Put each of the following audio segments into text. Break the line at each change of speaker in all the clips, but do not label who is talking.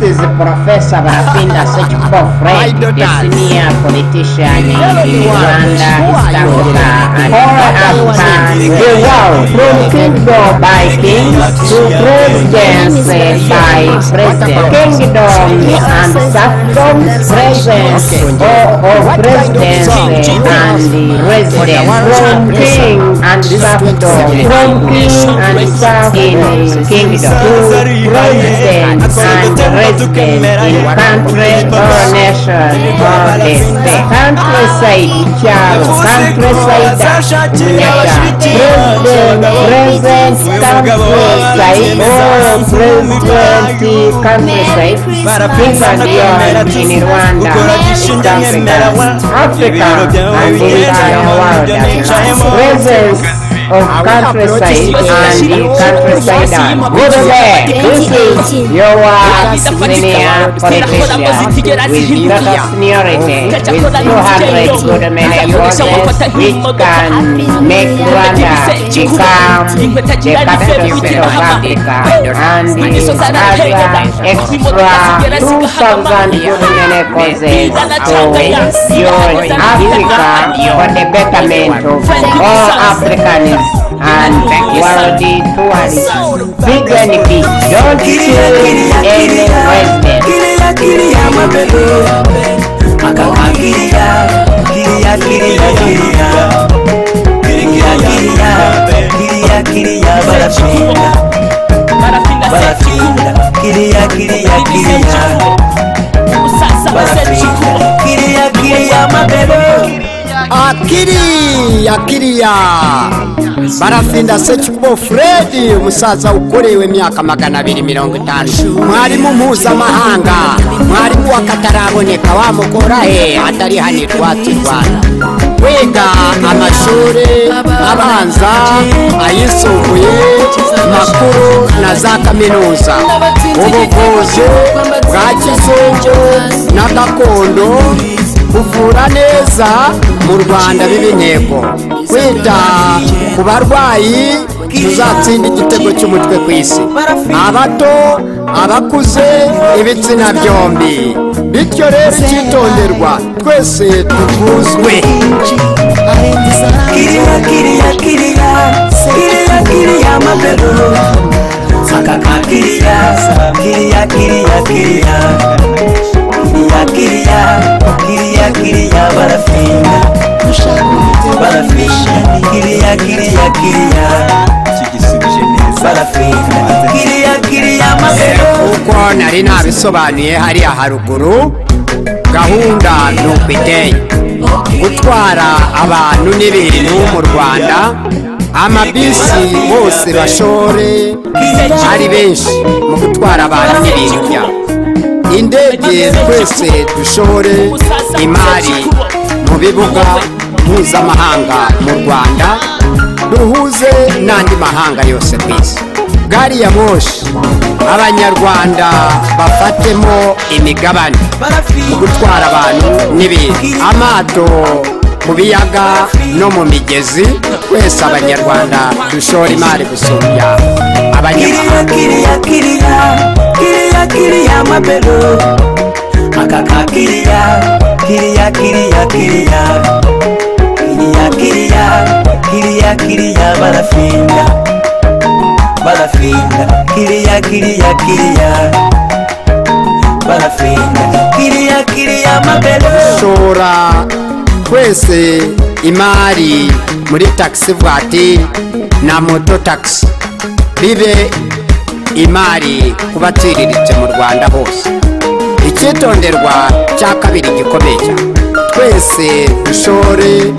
is a professor, but I think that such poor
I
friend,
don't
the
dance.
senior politician in
Tell me what.
Rwanda,
Who
East
are you?
Africa, and
All
all
right, I was
Africa,
in.
the world, from kingdom by kings to presidents eh, by presidents, kingdoms and serfdoms, presence or, or
What kind of
presidents
song?
eh,
Jingle
and
bells.
the
Okay,
residents,
one
from
song.
king and serfdom, from king and serf in eh, kingdom to president and resident in country or nation or the state. Countryside child, countryside nation. President, present countryside or president countryside. England beyond in Rwanda, East Africa, Africa and in the world. Presence of countryside and the countryside. Go to there. This is your senior politician with little seniority, with 200 good men and voices, which can make Rwanda become the capital state of Africa and the extra 2,000 good men and voices to your Africa for the betterment of all Africans and world tourism. Big and big, don't choose any president.
Kilia kilia mabebe Makawa kilia Kilia kilia kilia Kilia kilia Kilia kilia barapinda Barapinda Kilia kilia kilia Barapinda Kilia kilia mabebe
akiri akiriya barafinda sekibo fredi umusaza ukorewe imyaka magana abiri mirongo itanu mwarimu mpuzamahanga mwarimu wakataraboneka wamukora he atari hano iwacu i rwanda wiga amashuri abanza ayisumbuye makuru na za kaminuza ubuvuzi bwa kizungu na gakondo kuvura neza mu rwanda biba intego kwita ku barwayi tuzatsinda igitego cy'umutwe ku isi abato abakuze ibitsina byombi bityo rero icyitonderwa twese tuvuzwe
Kilia kilia kilia Kilia kilia mabebe Makaka kilia Kilia kilia kilia Kiria kiria, kiria kiria barafina Barafina, kiria kiria kiria Barafina, kiria kiria magero
kuko nari nabisobanuye hariya haruguru gahunda ni ukideye gutwara abantu n'ibintu mu rwanda amabisi bose bashore ari benshi mu gutwara abantu n'ibintu byabo indege twese dushore imari mu bibuga mpuzamahanga mu rwanda duhuze n'andi mahanga yose ku isi gari ya moshi abanyarwanda bafatemo imigabane mu gutwara abantu n'ibintu amato mu biyaga no mu migezi twese abanyarwanda dushora imari gusumbya
Kiria
abanyamahanga
kiria kiria, kiria kiria mabero Makaka kiria, kiria kiria kiria Kiria kiria, kiria kiria barafina Barafina, kiria kiria kiria Barafina, kiria kiria mabero
dushora twese imari muri taxi vuwatiri na moto taxi bibe imari ku baciriritse mu rwanda hose icyitonderwa cya kabiri gikomeye cyane twese dushore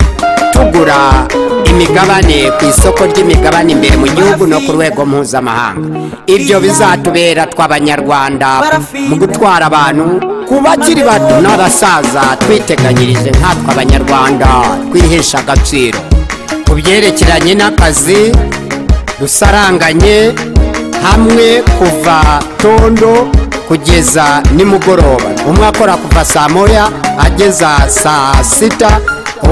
tugura imigabane ku isoko ry'imigabane imbere mu gihugu no ku rwego mpuzamahanga ibyo bizatubera tw'abanyarwanda mu gutwara abantu ku bakiri bato n'abasaza twiteganyirije nkatwe abanyarwanda twihesha agaciro ku byerekeranye n'akazi dusaranganye hamwe kuva tondo kugeza nimugoroba umwe akora kuva saa moya ageza saa sita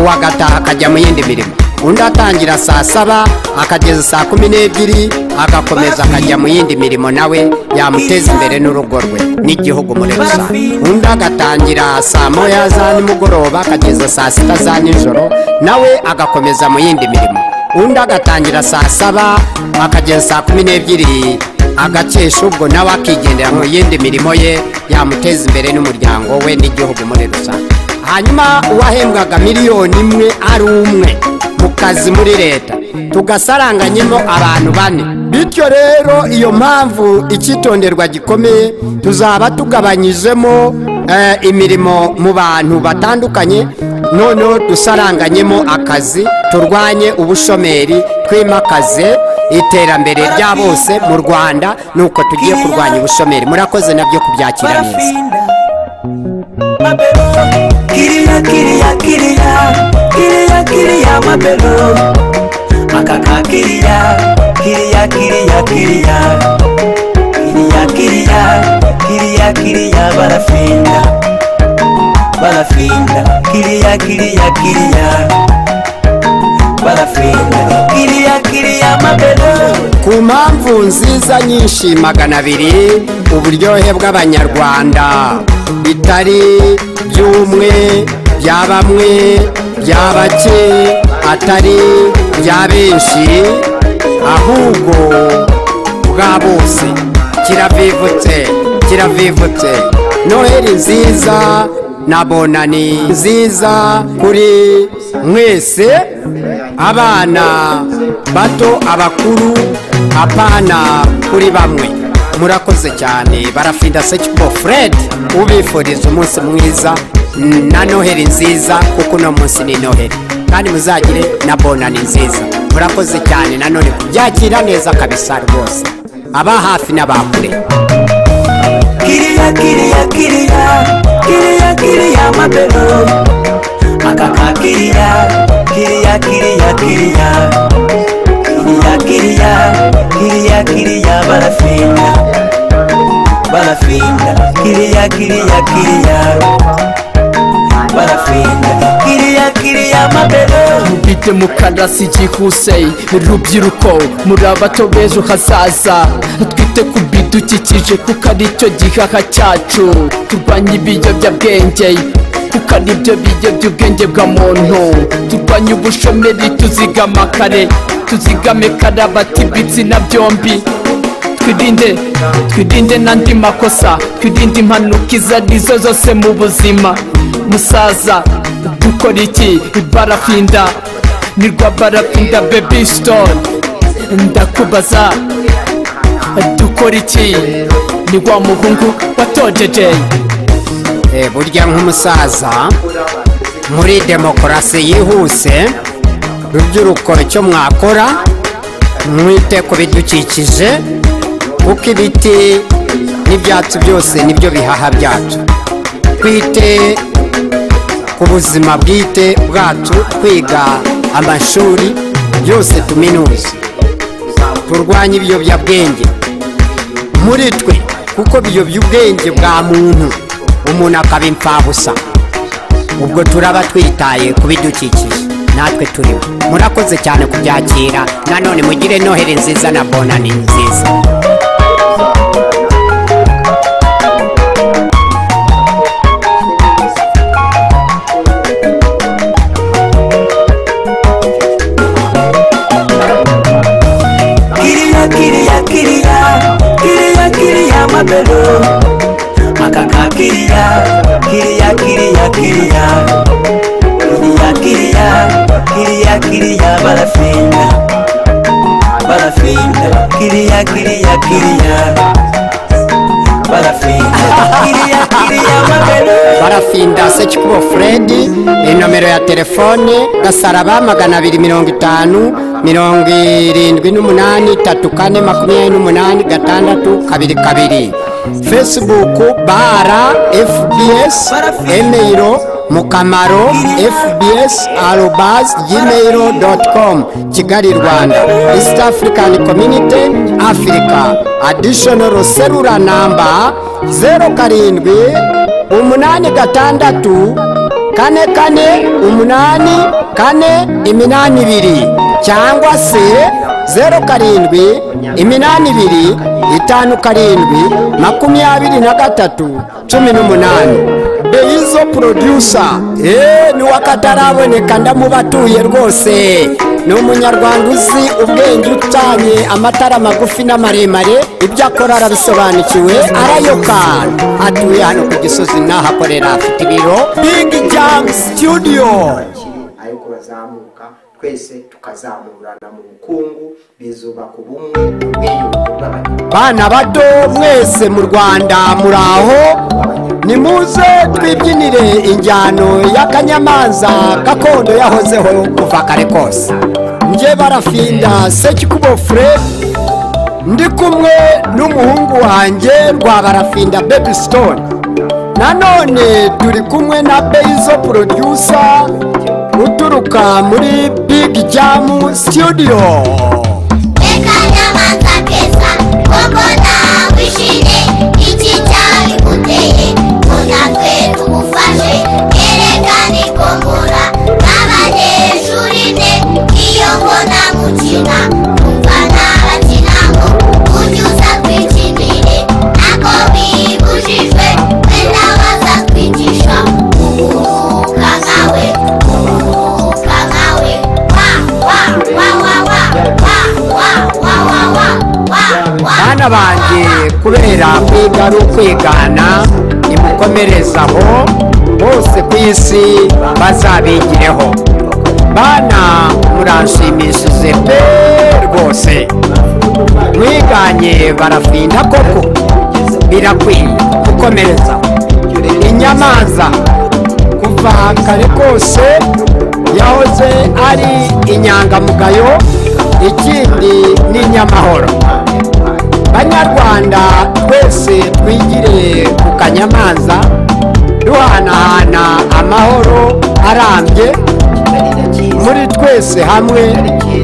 uwagataha akajya mu yindi mirimo undi atangira saa saba akageza saa kumi n'ebyiri agakomeza akajya mu yindi mirimo nawe yamuteza imbere n'urugo rwe n'igihugu muri rusange undi agatangira saa moya za nimugoroba akageza saa sita za nijoro nawe agakomeza mu yindi mirimo undi agatangira saa saba akageza saa kumi n'ebyiri agakesha ubwo nawe akigendera mu yindi mirimo ye yamuteza imbere n'umuryango we n'igihugu muri rusange hanyuma uwahembwaga miliyoni imwe ari umwe mu kazi muri leta tugasaranganyemo abantu bane bityo rero iyo mpamvu icyitonderwa gikomeye tuzaba tugabanyijemo eh, imirimo mu bantu batandukanye noneho dusaranganyemo akazi turwanye ubushomeri twimakaze iterambere rya bose mu rwanda ni uko tugiye kurwanya ubushomeri murakoze nabyo kubyakira neza
barafinda mabelo kiriya kiriya kiriya kiriya kiriya mabelo akaka kiriya kiriya kiriya kiriya kiriya kiriya kiriya kiriya barafinda barafinda kiriya kiriya kiriya barafinda kiriya kiriya mabelo
ku mpamvu nziza nyinshi magana abiri uburyohe bw'abanyarwanda bitari by'umwe bya bamwe bya bake atari bya benshi ahubwo bwa bose kiravivutse kiravivutse noheli nziza na bonani nziza kuri mwese abana bato abakuru apana kuri bamwe murakoze cyane barafinda sekipo fred ubifuriza umunsi mwiza na noheli nziza kuko uno munsi ni noheli kandi muzagire na bonani nziza murakoze cyane nanone kubyakira neza kabisa rwose aba hafi n'abakure
kiriya kiriya kiriya kiriya kiriya mabelo akaka kiriya kiriya kiriya kiriya kiriya kiriya kiriya kiriya barafinda barafinda kiriya kiriya kiriya barafinda kiriya kiriya mabelo
bite mukarasi byihuse urubyiruko muri abato b'ejo hazaza twite ku bidukikije kuko ari cyo gihaha cyacu turwanye ibiyobyabwenge kuko ari byo biyobya ubwenge bwa muntu turwanye ubushomeri tuzigama kare tuzigame karabati ibitsina byombi twirinde twirinde n'andi makosa twirinde impanuka izo arizo zose mu buzima musaza dukora iki barafinda ni rwa barafinda bebi sitone ndakubaza dukora iki ni wa muhungu watojeje
Eh, burya nk'umusaza muri demokarasi yihuse rubyiruko icyo mwakora mwite ku bidukikije kuko ibiti n'ibyatsi byose nibyo bihaha byacu twite ku buzima bwite bwacu twiga amashuri byose tuminuze turwanye ibiyobyabwenge muri twe kuko biyobya ubwenge bwa muntu umuntu akaba imfabusa ubwo turaba twitaye ku bidukikije natwe turimo murakoze cyane kubyakira nanone mugire noheli nziza na bonani nziza
kiriya kiriya kiriya kiriya kiriya mabelo akaka kiriya kiriya kiriya kiriya kiriya kiriya kiriya kiriya barafinda barafinda kiriya kiriya kiriya barafinda kiriya kiriya mabelo
barafinda sekikubo furedi inomero ya telefone gasaraba magana abiri mirongo itanu mirongo irindwi n'umunani tatu kane makumyabiri n'umunani gatandatu kabiri kabiri fesibuku bara fbs emeyiro mukamaro fbs arobas gmail doti com kigali rwanda east african community africa additional cellular number zeru karindwi umunani gatandatu
kane kane umunani kane iminani ibiri cyangwa se zeru karindwi iminani ibiri itanu karindwi makumyabiri na gatatu cumi n'umunani beyizo porodusa eee niwe akataraboneka ndamubatuye rwose ni umunyarwanda uzi ubwenge ucanye amatara magufi n'amaremare ibyo akora arabisobanukiwe arayoka atuye hano ku gisozi n'ahakorera afite ibiro bigi jamu situdiyo
ariko bazamuka twese tukazamurana mu bukungu bizubaka ubumwe ubwiyunge bw'abanyarwanda
bana bato mwese mu rwanda muraho nimuze twibyinire injyano y'akanyamanza gakondo yahozeho kuva kare kose njye barafinda sekikubofure ndi kumwe n'umuhungu wanjye rwa barafinda bebi sitone nanone turi kumwe na beyizo porodusa uturuka muri bigi jamu situdiyo
akanyamanza keza koko nawishimye iki cyabiguteye munatwe tumufashe erekane ko nkora nk'abanyeshuri mwe iyo mbona mukina numva ntabakinamo unyuza twikinire ntabwo bibujijwe wenda waza twigisha uguruka nkawe uguruka nkawe wa wa wa wa wa wa wa wa wa wa wa wa
bana banjye kubera kwiga ari ukwigana nimukomerezaho bose ku isi bazabigireho bana muranshimishije pe rwose mwiganye barafinda koko birakwiye gukomereza inyamanza kuva kare kose yahoze ari inyangamugayo ikindi ni inyamahoro banyarwanda twese twigire ku kanyamanza duhanahana amahoro arambye muri twese hamwe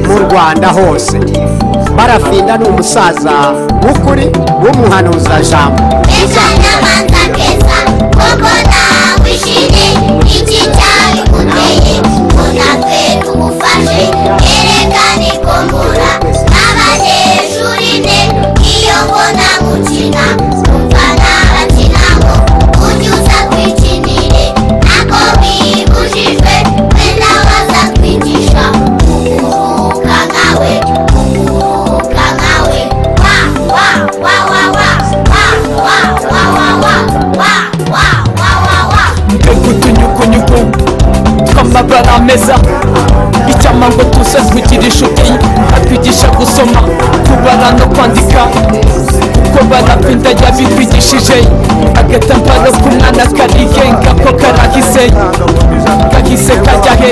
mu rwanda hose barafinda ni umusaza w'ukuri w'umuhanuza jambo
akanyamanza keza koko nawishimye iki cyabiguteye munatwe tumufashe erekane ko nkora nk'abanyeshuri mwe iyo mbona mukina numva ntabakinamo unyuza twikinire ntabwo bibujijwe wenda waza twigisha uguruka nkawe uguruka nkawe wa wa wa wa wa wa wa wa wa wa wa wa wa wa wa
utunyugunyugu tw'amabara ameza icyampa ngo tuze twigire inshuti atwigisha gusoma kubara no kwandika kuko barapinda yabitwigishije agatambaro k'umwana karigenga ko karahise kahise kajya he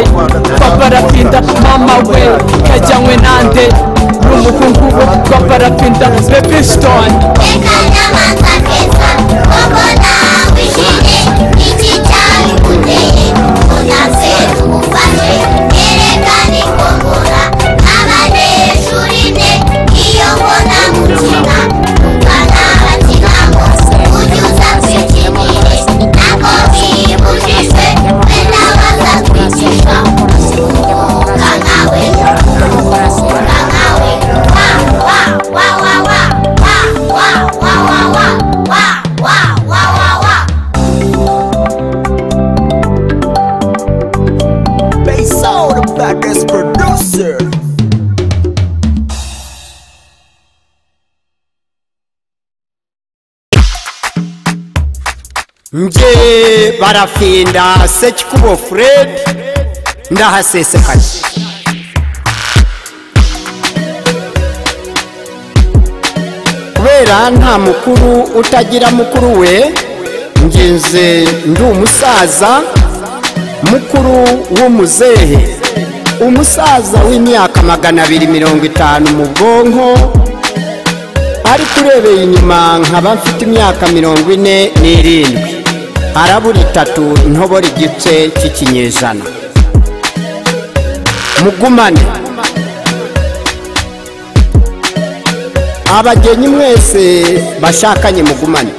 twabarapinda mama we kajyanywe nande n'umuhungu we twabarapinda bebisitoni
akanyamanza keza koko nawishimye iki cyabiguteye unatse tumufashe erekane ko nkora nk'abanyeshuri mwe iyo mbona mukina numva ntabakinamo unyuza twikinire ntabwo bibujijwe wenda baza twigisha uguruka nkawe uguruka nkawe wa wa wa wa wa wa wa wa wa wa wa wa wa wa wa
Bass out the baddest producer
nge barafinda sekikubo fred ndahasesekaye kubera nta mukuru utagira mukuru we ngenze ndi umusaza mukuru w'umuzehe umusaza w'imyaka magana abiri mirongo itanu mu bwonko ariko urebeye inyuma nkaba mfite imyaka mirongo ine n'irindwi harabura itatu ntobora igice cy'ikinyejana mugumane abagenyi mwese bashakanye mugumane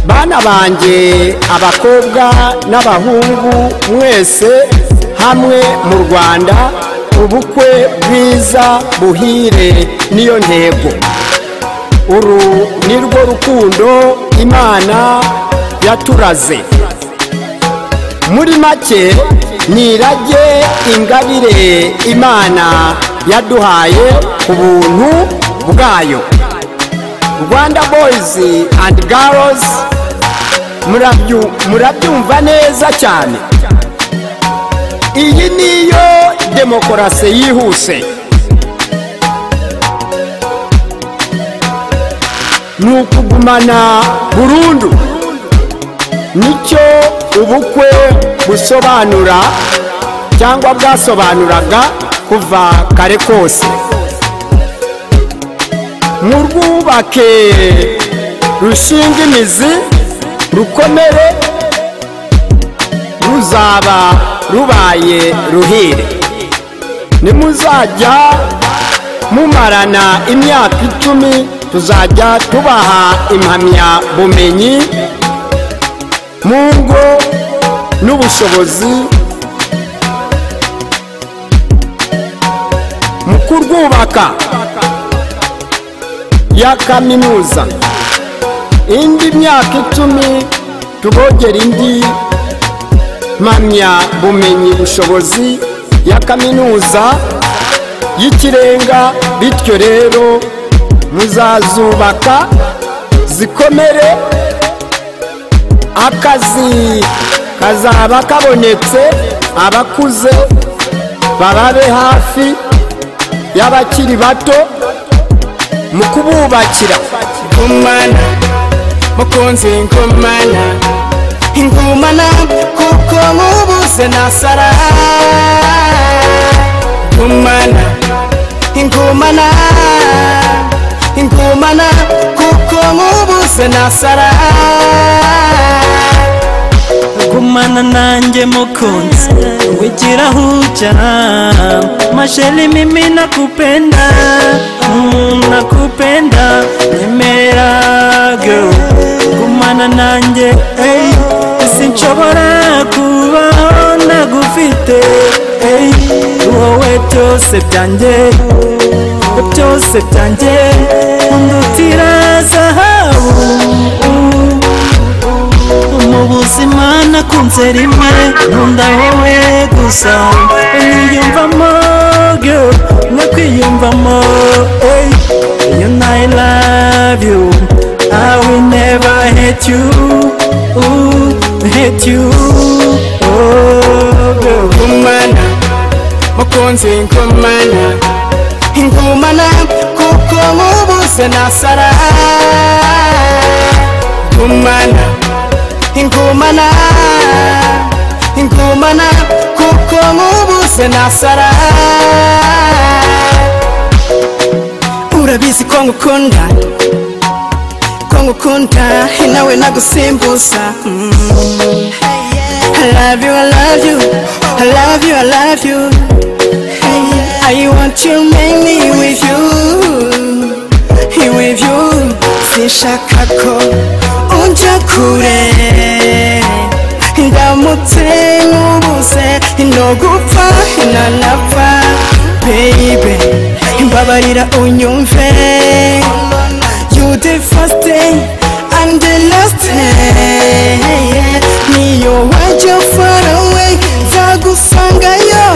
bana banjye abakobwa n'abahungu mwese hamwe mu rwanda ubukwe bwiza buhire niyo ntego uru ni rwo rukundo imana yaturaze muri make ni irage ingabire imana yaduhaye ku buntu bwayo rwanda boyizi andi garozi murabyumva neza cyane iyi niyo demokarasi yihuse ni ukugumana burundu nicyo ubukwe busobanura cyangwa bwasobanuraga kuva kare kose mu rwubake rushinga imizi rukomere ruzaba rubaye ruhire nimuzajya mumarana imyaka icumi tuzajya tubaha impamyabumenyi mu ngo n'ubushobozi mu kurwubaka ya kaminuza indi myaka icumi tubogera indi mpamyabumenyi bushobozi ya kaminuza y'ikirenga bityo rero muzazubaka zikomere akazi kazaba kabonetse abakuze bababe hafi y'abakiri bato mu kububakira
ngumana mukunzi ngumana ingumana kuko mubuze nasara ngumana ingumana ingumana kuko mubuze nasara
gumana nanjye mukunzi wigira huja masheli mimi nakupenda mm, nakupenda nemera girl gumana nanjye hey, sinshobora kubaho nagufite hey, wowe byose byanjye byose byanjye undutira zahabu mu buzima nakunze rimwe nkunda wowe gusa niyumvamo girl nakwiyumvamo hey, you know I love you I will never hate you ooh, hate you oh girl
ngumana mukunzi ngumana ingumana kuko mubuze nasara ngumana ingumana ingumana kuko mubuze nasara urabizi ko ngukunda ko ngukunda nawe nagusimbuza mm. I love you, I love you, I love you, I love you hey, I want you, make me with you With you, sinshaka ko unja kure ndamutse nkubuze ntogupfa ntanapfa baby mbabarira unyumve you the first day and the last day niyo wajya far away nzagusangayo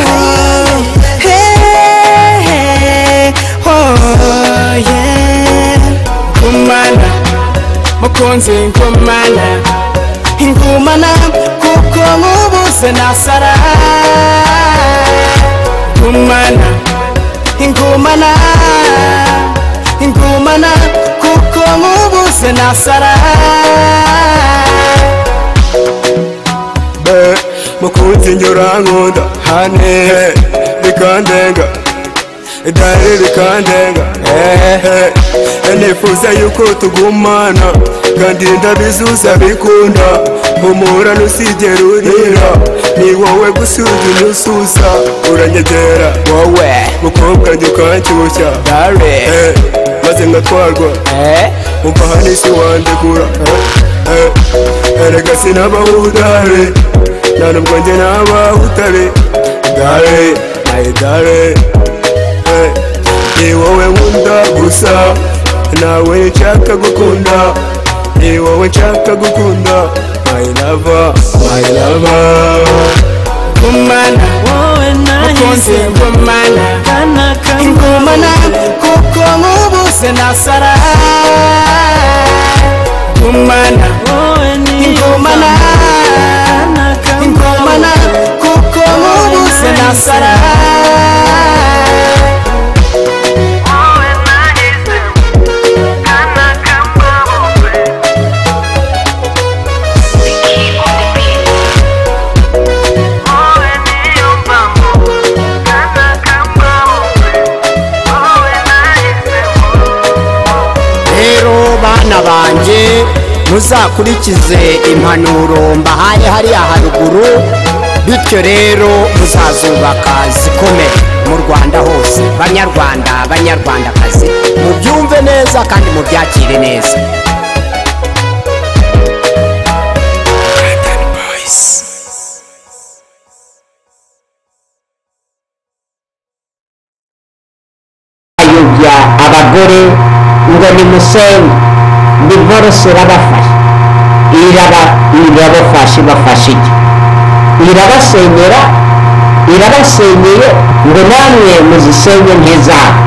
Hey, hey, oh, yeah. ngumana mukunzi ngumana ingumana kuko mubuze nasara ngumana ingumana ingumana kuko mubuze nasara
be mukunzi njye urankunda hane bikandenga idari rikandenga ehehe nifuza yuko tugumana kandi ndabizuza bikunda humura ntusigere urira ni wowe gusa ujya unyusuza uranyegera wowe mukobwa njye ukanshyushya Eh, maze ngatwarwa umva hano isi wandegura erega sinabaho udare nta nubwo njye nabaho utare dare ayi dare eh, ni wowe nkunda gusa nawe nshaka gukunda ni wowe nshaka gukunda my lover my lover
ngumana
wowe
mukunzi
nahise
ngumana
kana kamwe
ingumana kuko nkubuze nasara ngumana
wowe
ingumana
kana kamwe
ingumana kuko nkubuze nasara
rero bana banjye muzakurikize impanuro mbahaye hariya haruguru bityo rero muzazubaka zikomeye mu rwanda hose banyarwanda banyarwandakazi mubyumve neza kandi mubyakire neza
ayobya abagore ngo nimusenye divorce irabafasha iraba irabafasha ibafasha iki irabasenyera irabasenyeye ngo namwe muzisenye nk'izabo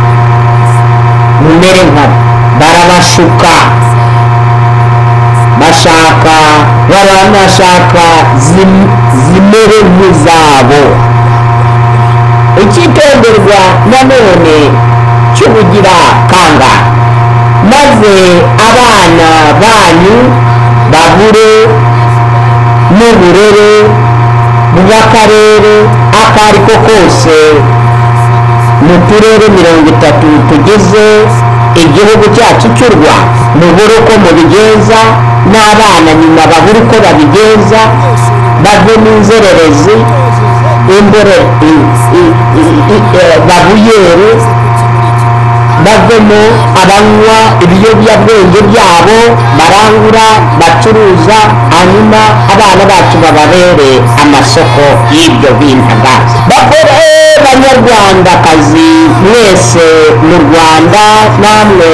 mumere nkabo barabashuka bashaka baranashaka zim- zimere nk'izabo icyitonderwa nanone cy'ubugira kanga maze abana banyu babure n'uburere bw'akarere ako ari ko kose mu turere mirongo itatu tugize igihugu cyacu cy'u rwanda mubure uko mubigenza n'abana nyuma babure uko babigenza bave mu nzererezi imbere i- i- i- i- eh, babuyere bavemo abanywa ibiyobyabwenge byabo barangura bacuruza hanyuma abana bacu bababere amasoko y'ibyo bintagaza bakore banyarwandakazi mwese mu rwanda namwe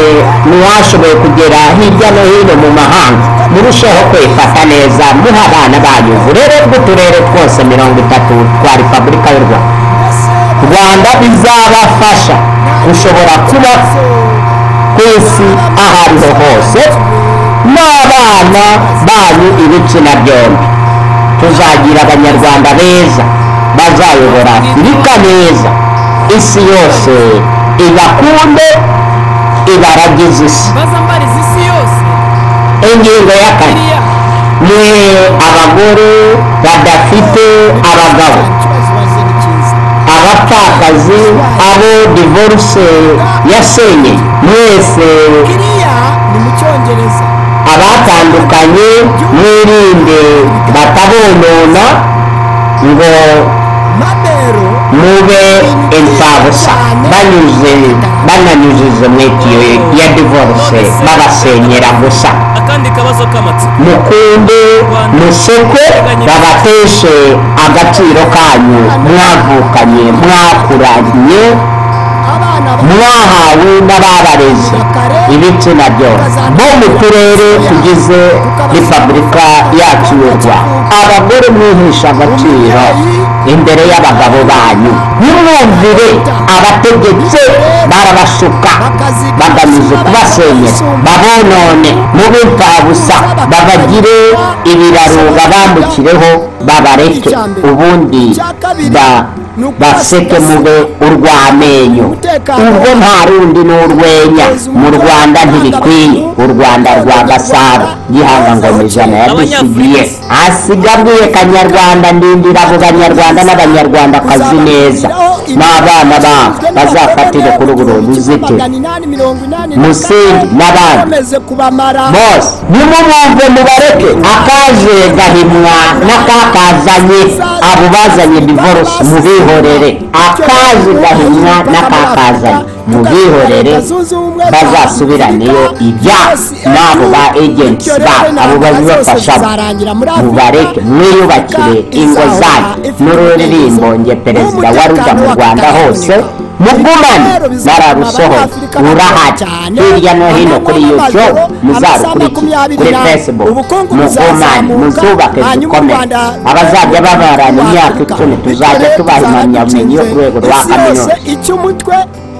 muwashoboye kugera hirya no hino mu mahanga murusheho kwifata neza muha abana banyu uburere bw'uturere twose mirongo itatu twa repubulika y'u rwanda rwanda bizabafasha gushobora kuba ku isi ahantu hose n'abana banyu ibitsina byombi tuzagira abanyarwanda beza bazayobora afurika neza isi yose ibakunde ibaragize isi
bazambariza isi yose
ingingo ya kane
iriya
ni abagore badafite abagabo abapfakazi abo divorce yasenye mwese
kiriya ni mu cyongereza
abatandukanye mwirinde batabonona ngo
mabero
mube imfabusa banyuze bananyujize mu itiyo ya divorce babasenyera gusa
akandi kabazo k'amatsiko
mukunde museke babateshe agaciro kanyu mwavukanye mwakuranye
abana
mwahawe n'ababarezi ibitsina byose bo mu turere tugize repubulika yacu y'u rwanda abagore mwihisha agaciro imbere y'abagabo banyu nimwumvire abategetsi barabashuka bagamije kubasenyera babonone mube imfabusa babagire ibiraro babambukireho babareke ubundi ba- baseke mube urw'amenyo ubwo nta rundi ni urwenya mu rwanda ntibikwiye u rwanda rwa gasabo gihanga ngo mu ijana yadusigiye hasigabwiye kanyarwanda ndindira abo banyarwanda n'abanyarwandakazi neza n'abana babo bazafatire kuri uru ruzitiro musingi n'abandi
bameze kubamara
bose nimumwumve mubareke akaje gahimwa n'akakazanye abo bazanye divorce mubihorere akazi gahinywa n'akakazanye mubihorere bazasubiraneyo ibyabo n'abo ba agents babo abo babibafasha mubareke mwiyubakire ingo zanyu n'ururirimbo nge perezida wa ruda mu rwanda hose mugumane nararusohoye urahari hirya no hino kuri youtube muzarukurikire kuri facebook mugumane muzubake dukomere abazajya babarana imyaka icumi tuzajya tubaha impamyabumenyi yo ku rwego rwa kaminuza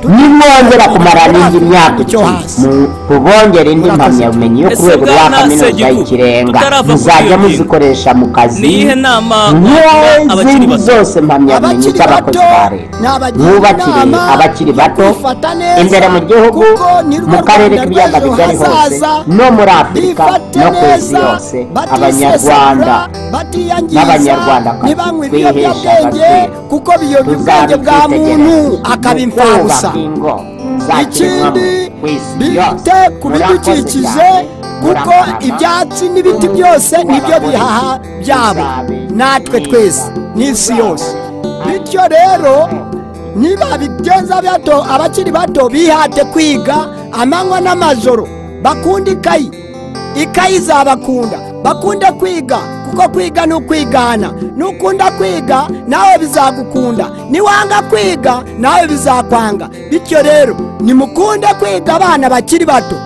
nimwongera kumara n'indi myaka icumi mu- tubongere indi mpamyabumenyi yo ku rwego rwa kaminuza y'ikirenga muzajya muzikoresha mu kazi
niyihe nama abakiri
n'izindi
bato
zose mpamyabumenyi z'abakozi ba leta mwubakire abakiri bato imbere mu gihugu mu karere k'ibiyaga bigari hose no muri afurika no ku isi yose abanyarwanda n'abanyarwandakazi twihesha agaciro
kuko biyobya ubwenge bwa muntu akaba imfabusa ikindi bite ku bidukikije kuko ibyatsi n'ibiti byose nibyo bihaha byabo natwe twese n'isi yose bityo rero niba bigenza bato abakiri bato bihate kwiga amanywa n'amajoro bakunda ikayi ikayi izabakunda bakunde kwiga kuko kwiga ni ukwigana nukunda kwiga nawe bizagukunda niwanga kwiga nawe bizakwanga bityo rero nimukunde kwiga abana bakiri bato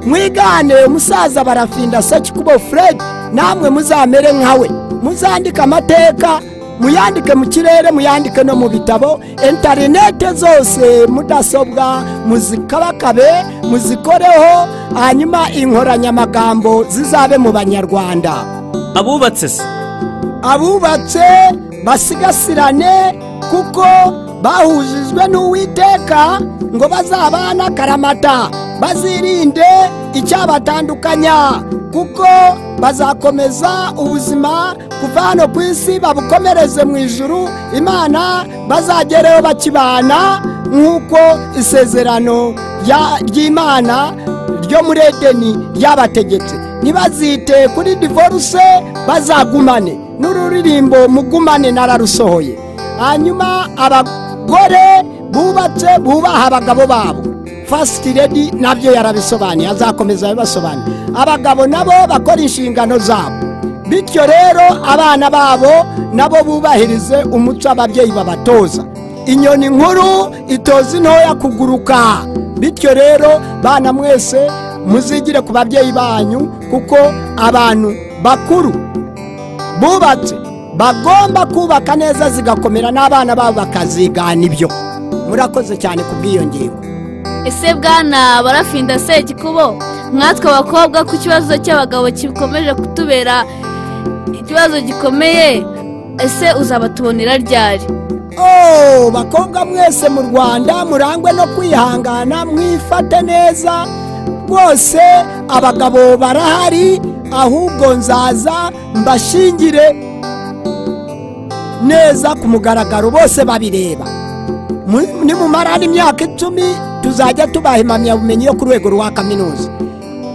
mwigane umusaza barafinda sekikubo fred namwe muzamere nkawe muzandike amateka muyandike mu kirere muyandike no mu bitabo interinete zose mudasobwa muzikabakabe muzikoreho hanyuma inkoranyamagambo zizabe mu banyarwanda
abubatse se
abubatse basigasirane kuko bahujijwe n'uwiteka ngo bazabane akaramata bazirinde icyabatandukanya kuko bazakomeza ubuzima kuva hano ku isi babukomereze mu ijuru imana bazagereho bakibana nk'uko isezerano rya- ry'imana ryo muri edeni ryabategetse ntibazite kuri divorce bazagumane n'ururirimbo mugumane nararusohoye hanyuma abagore bubatse bubaha abagabo babo first lady nabyo yarabisobanuye azakomeza abibasobanura abagabo nabo bakora inshingano zabo bityo rero abana babo nabo bubahirize umuco ababyeyi babatoza inyoni nkuru itoza intoya kuguruka bityo rero bana mwese muzigire ku babyeyi banyu kuko abantu bakuru bubatse bagomba kubaka neza zigakomera n'abana babo bakazigana ibyo murakoze cyane ku bw'iyo ngingo
ese bwana barafinda sekikubo mwatwe abakobwa ku kibazo cy'abagabo gikomeje kutubera ikibazo gikomeye ese uzabatubonera ryari
Oh, bakobwa mwese mu rwanda murangwe no kwihangana mwifate neza rwose abagabo barahari ahubwo nzaza mbashingire neza ku mugaragaro bose babireba Mu- nimumara n'imyaka icumi tuzajya tubaha impamyabumenyi yo ku rwego rwa kaminuza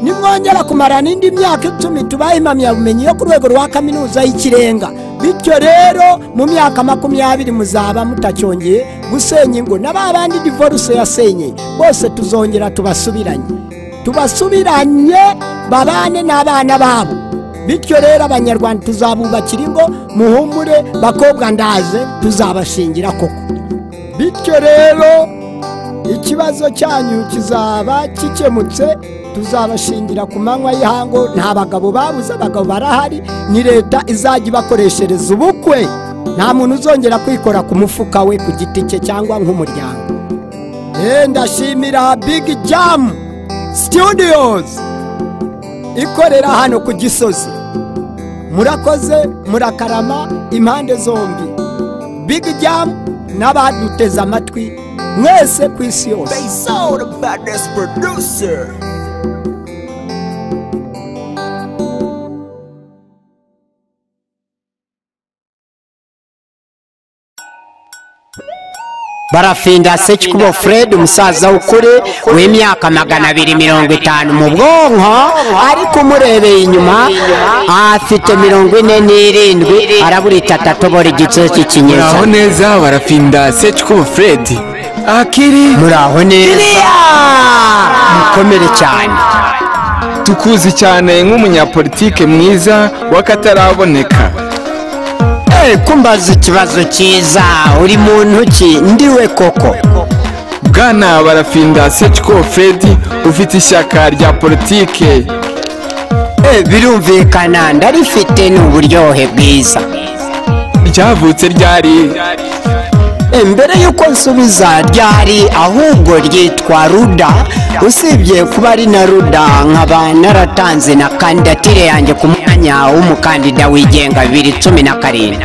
nimwongera kumara n'indi myaka icumi tubahe impamyabumenyi yo ku rwego rwa kaminuza y'ikirenga bityo rero mu myaka makumyabiri muzaba mutacyongeye gusenya ingo na ba bandi divorce yasenyeye bose tuzongera tubasubiranye tubasubiranye babane n'abana babo bityo rero abanyarwanda tuzabubakira ingo muhumure bakobwa ndaje tuzabashingira koko bityo rero ikibazo cyanyu kizaba gikemutse tuzabashingira ku manywa y'ihango nta bagabo babuze abagabo barahari ni leta izajya ibakoreshereza ubukwe nta muntu uzongera kwikora ku mufuka we ku giti cye cyangwa nk'umuryango Eh, ndashimira big jam studios ikorera hano ku gisozi murakoze murakarama impande zombi big jam n'abaduteze amatwi mwese ku isi yose
Face all the baddest producer.
barafinda sekikubo fred umusaza w'ukuri w'imyaka magana abiri mirongo itanu mu bwonko ariko umurebeye inyuma afite mirongo ine n'irindwi arabura itatu atobora igice cy'ikinyejana
muraho neza barafinda secikubo fred akiri
muraho neza mukomere cyane
tukuzi cyane nk'umunyapolitike mwiza w'akataraboneka
Eh, kumbaza ikibazo cyiza uri muntu ki ndiwe koko
bwana barafinda seciko fredi ufite ishyaka rya politike
Eh, birumvikana ndarifite ni uburyohe bwiza
ryavutse ryari
Eh, mbere y'uko nsubiza ryari ahubwo ryitwa ruda usibye kuba ari na ruda nkaba naratanze na kandidatire yanjye ku mwanya w'umukandida wigenga bibiri cumi na karindwi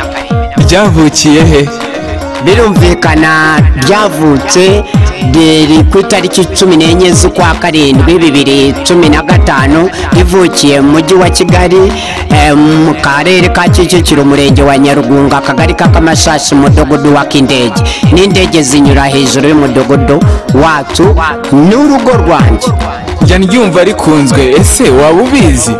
ryavukiye he
birumvikana ryavutse riri ku itariki cumi n'enye z'ukwa karindwi bibiri cumi na gatanu rivukiye mu mujyi wa kigali eh, mu karere ka kicukiro umurenge wa nyarugunga akagari k'akamashashi mudugudu w'ak'indege n'indege zinyura hejuru y'umudugudu wacu n'urugo rwanjye
njya ndyumva rikunzwe ese waba ubizi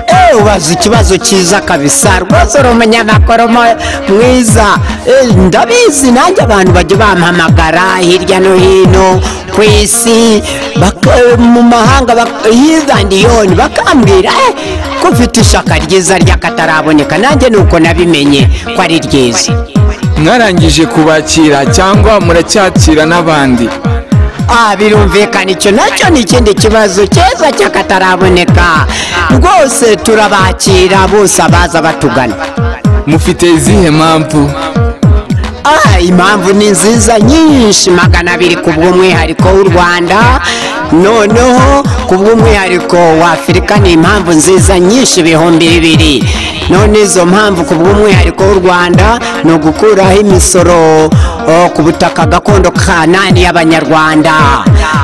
Eh, ubaza ikibazo cyiza kabisa rwose uri umunyamakuru mo- mwiza Eh, ndabizi nanjye abantu bajya bampamagara hirya no hino ku isi baka- mu mahanga bak- hirya and yoni bakambwira "Eh, ko mfite ishaka ryiza ry'akataraboneka nanjye ni uko nabimenye ko ari ryiza
mwarangije kubakira cyangwa muracyakira n'abandi
Ah, birumvikana icyo nacyo ni ikindi kibazo cyiza cy'akataraboneka rwose turabakira bose abaza batugana
mufite izihe mpamvu
Ah, impamvu ni nziza nyinshi magana abiri ku bw'umwihariko w'u rwanda noneho ku bw'umwihariko wa afurika ni impamvu nziza nyinshi ibihumbi bibiri none izo mpamvu ku bw'umwihariko w'u rwanda ni ugukuraho imisoro oh, ku butaka gakondo kanani y'abanyarwanda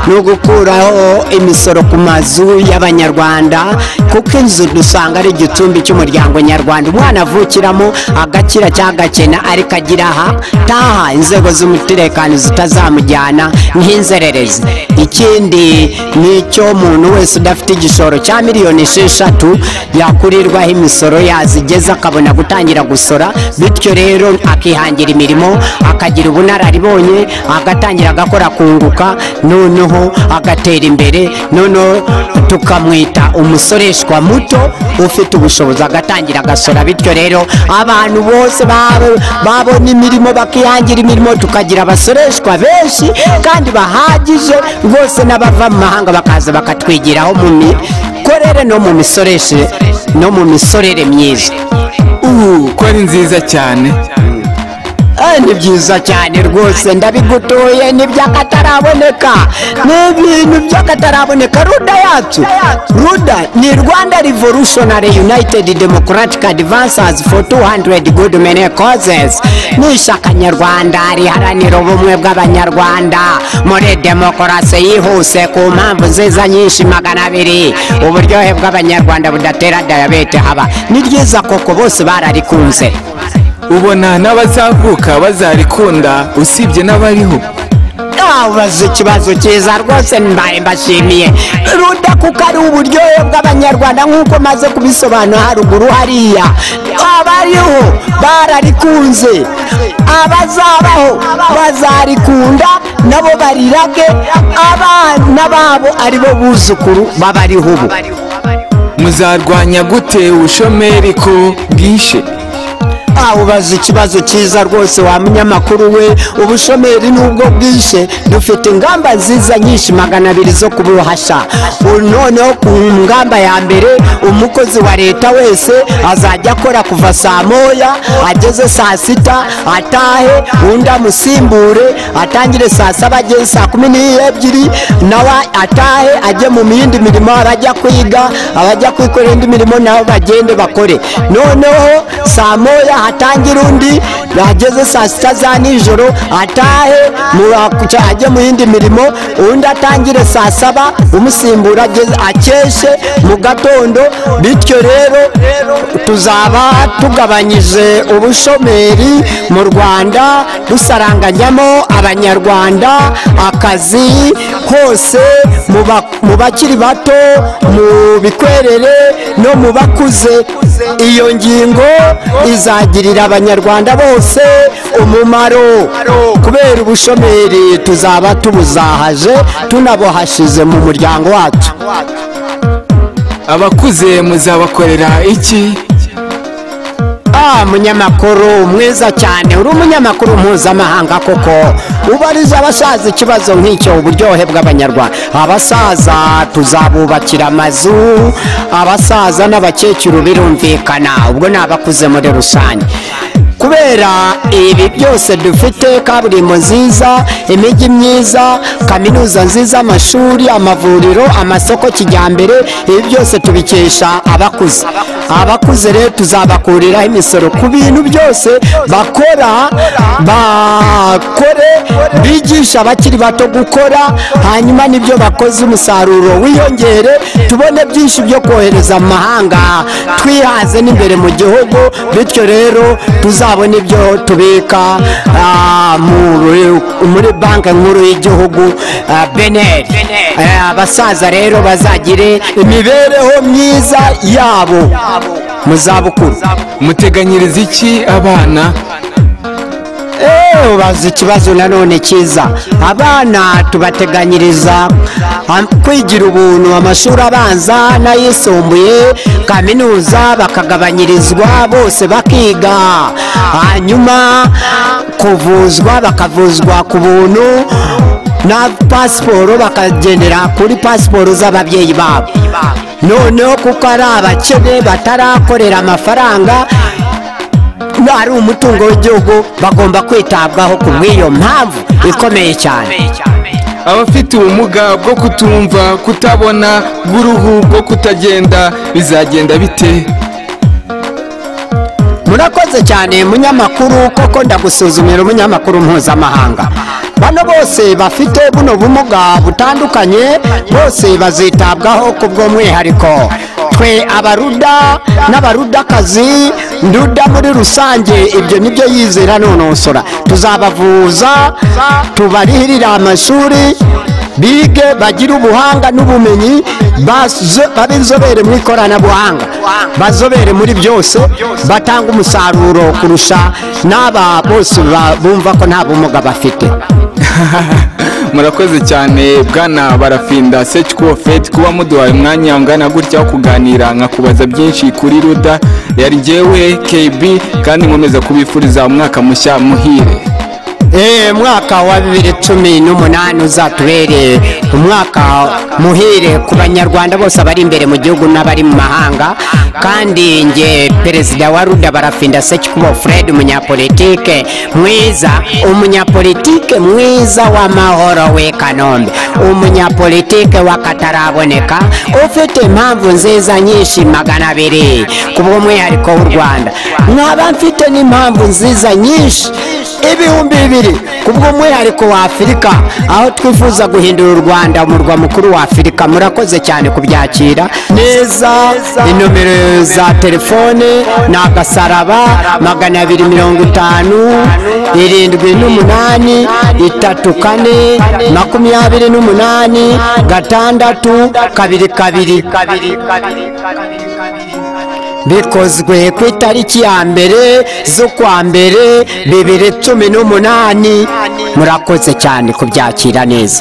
ni ugukuraho imisoro ku mazu y'abanyarwanda kuko inzu dusanga ari igicumbi cy'umuryango nyarwanda umwana avukiramo agakira cyangwa agakena ariko agira aha taha inzego z'umutekano zitazamujyana nk'inzererezi ikindi ni icyo umuntu wese udafite igishoro cya miliyoni esheshatu yakurirwaho imisoro yazigeza akabona gutangira gusora bityo rero akihangira imirimo akagira ubunararibonye agatangira agakora kunguka noneho agatera imbere noneho tukamwita umusoreshwa muto ufite ubushobozi agatangira agasora bityo rero abantu bose baba- babona imirimo bakihangira imirimo tukagira abasoreshwa benshi kandi bahagije rwose n'abava mu mahanga bakaza bakatwigiraho mu mikorere no mu misoreshe no mu misorere myiza
ubu ko ari nziza cyane
Eh, ni byiza cyane rwose ndabigutuye ni by'akataraboneka ni ibintu by'akataraboneka ruda yacu ruda ni rwanda revolutionary united democratic advancers for 200 good many causes ni ishyaka nyarwanda riharanira ubumwe bw'abanyarwanda muri demokarasi yihuse ku mpamvu nziza nyinshi magana abiri uburyohe bw'abanyarwanda budatera diyabete haba ni ryiza koko bose bararikunze
ubona n'abazavuka bazarikunda usibye n'abariho
ubaza ikibazo cyiza rwose mbaye mbashimiye ruda kuko ari uburyohe bw'abanyarwanda nk'uko maze kubisobanura haruguru hariya abariho bararikunze abazabaho bazarikunda nabo barirage abana babo aribo buzukuru babariho ubu
muzarwanya gute ubushomeri ko bwishe
Ah, ubaza ikibazo cyiza rwose wa munyamakuru we ubushomeri n'ubwo bwishe dufite ingamba nziza nyinshi magana abiri zo kubuhasha U- noneho ku ngamba ya mbere umukozi wa leta wese azajya akora kuva saa moya ageze saa sita atahe undi amusimbure atangire saa saba ageze saa kumi n'ebyiri nawe atahe ajye mu yindi mirimo abajya kwiga abajya kwikorera indi mirimo nabo bagende bakore noneho saa saa moya hatangire undi yageze saa sita za nijoro atahe mu- ajye mu yindi mirimo undi atangire saa saba umusimbura ageze akeshe mu gatondo bityo rero tuzaba tugabanyije ubushomeri mu rwanda dusaranganyamo abanyarwanda akazi hose mu ba- mu bakiri bato mu bikwerere no mu bakuze iyo ngingo izagirira abanyarwanda bose umumaro kubera ubushomeri tuzaba tubuzahaje tunabuhashize mu muryango wacu
abakuze muzabakorera iki
Ah, munyamakuru mwiza cyane uri umunyamakuru mpuzamahanga koko ubariza abasaza ikibazo nk'icyo uburyohe bw'abanyarwanda abasaza tuzabubakira amazu abasaza n'abakecuru birumvikana ubwo ni abakuze muri rusange kubera ibi byose dufite kaburimbo nziza imijyi myiza kaminuza nziza amashuri amavuriro amasoko kijyambere ibi byose tubikesha abakuze abakuze rero tuzabakuriraho imisoro ku bintu byose bakora bakore bigisha abakiri bato gukora hanyuma nibyo bakoze umusaruro wiyongere tubone byinshi byo kohereza mu mahanga twihaze n'imbere mu gihugu bityo rero tuzabone ibyo tubika ah, muri- muri banki nkuru y'igihugu ah, beneri Eh, abasaza rero bazagire imibereho myiza yabo mu zabukuru
muteganyiriza iki abana
Eh, ubaza ikibazo nanone cyiza abana tubateganyiriza am- kwigira ubuntu amashuri abanza n'ayisumbuye kaminuza bakagabanyirizwa bose bakiga hanyuma kuvuzwa bakavuzwa ku buntu na pasiporo bakagendera kuri pasiporo z'ababyeyi babo noneho kuko ari abakene batarakorera amafaranga ari umutungo w'igihugu bagomba kwitabwaho ku bw'iyo mpamvu ikomeye cyane
abafite ubumuga bwo kutumva kutabona bw'uruhu bwo kutagenda bizagenda bite
murakoze cyane munyamakuru koko ndagusuzumira umunyamakuru mpuzamahanga bano bose bafite buno bumuga butandukanye bose bazitabwaho ku bw'umwihariko twe abaruda n'abarudakazi nduda muri rusange ibyo nibyo yizera nonosora tuzabavuza tubarihirira amashuri bige bagire ubuhanga n'ubumenyi bazo- babe inzobere mu ikoranabuhanga bazobere muri byose batanga umusaruro kurusha n'aba bose ba- bumva ko nta bumuga bafite
murakoze cyane bwana barafinda seciko feti kuba muduhaye umwanya ungana gutya wo kuganira nkakubaza byinshi kuri ruda yari jyewe kebi kandi nkomeza kubifuriza umwaka mushya muhire
Eh, mwaka wa bibiri cumi n'umunani uzatubereye umwaka muhire ku banyarwanda bose abari imbere mu gihugu n'abari mu mahanga kandi nge perezida wa ruda barafinda sekikubo fred umunyapolitike mwiza umunyapolitike mwiza w'amahoro w'i kanombe umunyapolitike w'akataraboneka ufite impamvu nziza nyinshi magana abiri ku bw'umwihariko w'u rwanda nkaba mfite n'impamvu nziza nyinshi ibihumbi bibiri ku bw'umwihariko wa afurika aho twifuza guhindura u rwanda umurwa mukuru wa afurika murakoze cyane kubyakira neza inomero za telefone ni agasaraba magana abiri mirongo itanu irindwi n'umunani itatu kane makumyabiri n'umunani gatandatu kabiri kabiri bikozwe ku itariki ya mbere z'ukwa mbere bibiri cumi n'umunani murakoze cyane kubyakira neza